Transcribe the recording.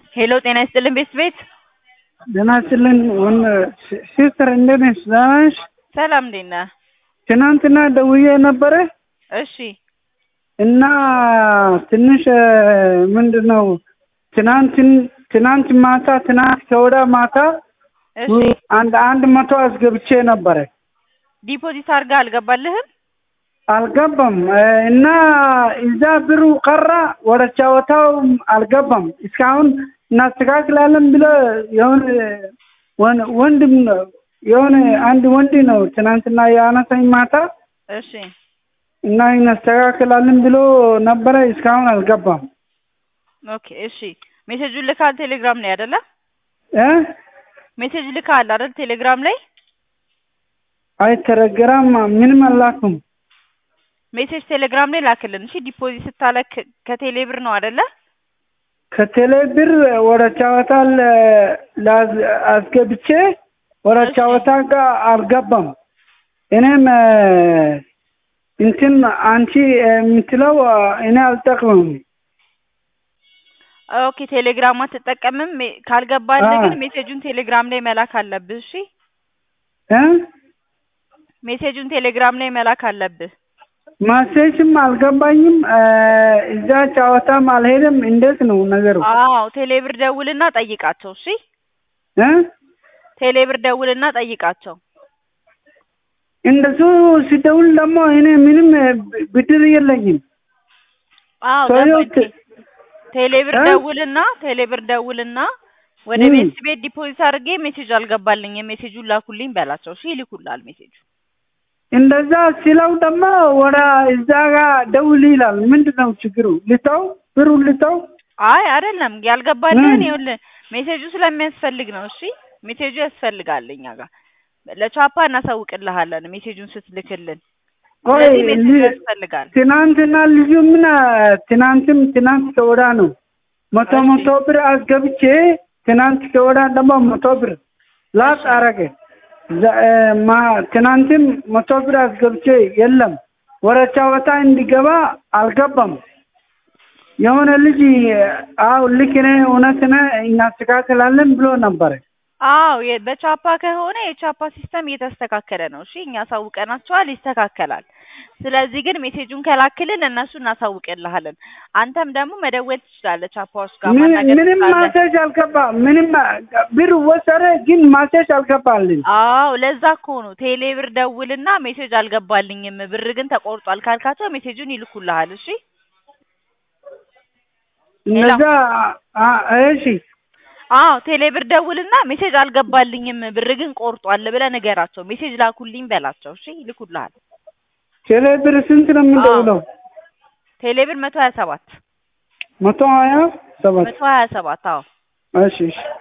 ሄሎ ጤና ይስጥልን ቤት ቤት ደህና ይስጥልን ወን ሲስተር እንዴት ነሽ? ደህና ነሽ? ሰላም እንዴት ነህ? ትናንትና ደውዬ ነበረ እሺ እና ትንሽ ምንድን ነው ትናንትን ትናንት ማታ ትናንት ከወዳ ማታ እሺ አንድ አንድ መቶ አስገብቼ ነበረ ዲፖዚት አድርጋ አልገባልህም? አልገባም እና እዛ ብሩ ቀራ ወደ ጨዋታው አልገባም። እስካሁን እናስተካክላለን ብሎ የሆነ ወን- ወንድም ነው የሆነ አንድ ወንድ ነው ትናንትና የአነሳኝ ማታ እሺ እና እናስተካክላለን ብሎ ነበረ። እስካሁን አልገባም ኦኬ እሺ ሜሴጁን ልካል ቴሌግራም ላይ አይደለ? እ ሜሴጅ ልካል አይደል ቴሌግራም ላይ አይ ቴሌግራም ምንም አላኩም። ሜሴጅ ቴሌግራም ላይ ላክልን እሺ ዲፖዚት ስታለክ ከቴሌ ብር ነው አይደለ? ከቴሌ ብር ወደ ጨዋታ ለ- ላዝ- አስገብቼ ወደ እሺ። ጨዋታ ጋር አልገባም። እኔም እ፣ እንትን አንቺ የምትለው እኔ አልጠቅምም። ኦኬ ቴሌግራም አትጠቀምም? ሜ- ካልገባልህ አዎ። ግን ሜሴጁን ቴሌግራም ላይ መላክ አለብህ እሺ እ ሜሴጁን ቴሌግራም ላይ መላክ አለብህ። ማሴጅም አልገባኝም። እ፣ እዛ ጨዋታም አልሄድም። እንዴት ነው ነገሩ? አዎ ቴሌ ብር ደውልና ጠይቃቸው እሺ እ ቴሌ ብር ደውልና ጠይቃቸው። እንደሱ ሲደውል ደግሞ እኔ ምንም ብድር የለኝም። አዎ ሰውየው ገባኝ። ቴሌ ብር እ? ደውልና ቴሌ ብር ደውልና ወደ ም። ቤት ቤት ዲፖዚት አድርጌ ሜሴጅ አልገባልኝም ሜሴጁን ላኩልኝ በላቸው። እሺ ይልኩልሃል ሜሴጁ። እንደዛ ሲለው ደግሞ ወደ እዛ ጋር ደውል ይላል። ምንድን ነው ችግሩ? ልተው ብሩ ልተው? አይ አይደለም ያልገባልህን ም። ይኸውልህ ሜሴጁ ስለሚያስፈልግ ነው። እሺ ሜሴጁ ያስፈልጋል እኛ ጋር ለቻፓ እናሳውቅልሃለን ሜሴጁን ስትልክልን። ቆይ ስለዚህ ሜሴጁ ል- ያስፈልጋል። ትናንትና ልጁ ምን ትናንትም ትናንት ከወዳ ነው መቶ እሺ። መቶ ብር አስገብቼ ትናንት ከወዳ ደግሞ መቶ ብር ላጥ እሺ። አረገ። ዘ- እ፣ ማ- ትናንትም መቶ ብር አስገብቼ የለም ወደ ጨዋታ እንዲገባ አልገባም። የሆነ ልጅ አው ልክ ነህ እውነት ነህ እናስተካክላለን ብሎ ነበረ። አዎ የ- በቻፓ ከሆነ የቻፓ ሲስተም እየተስተካከለ ነው። እሺ እኛ አሳውቀናቸዋል፣ ይስተካከላል። ስለዚህ ግን ሜሴጁን ከላክልን እነሱ እናሳውቅልሃለን። አንተም ደግሞ መደወል ትችላለህ ቻፓዎች ጋር ምን- ማናገር ምንም ትችላለህ። ማሴጅ አልገባ ምንም ብር ወሰደ፣ ግን ማሴጅ አልገባልን። አዎ ለዛ እኮ ነው ቴሌ ብር ደውልና ሜሴጅ አልገባልኝም ብር ግን ተቆርጧል ካልካቸው ሜሴጁን ይልኩልሃል። እሺ እነዛ አ- እሺ አዎ ቴሌ ብር ደውልና ሜሴጅ አልገባልኝም ብር ግን ቆርጧል ብለህ ንገራቸው። ሜሴጅ ላኩልኝ በላቸው። እሺ ይልኩልሃል። ቴሌ ብር ስንት ነው የምንደውለው? ቴሌ ብር መቶ ሀያ ሰባት መቶ ሀያ ሰባት መቶ ሀያ ሰባት አዎ እሺ እሺ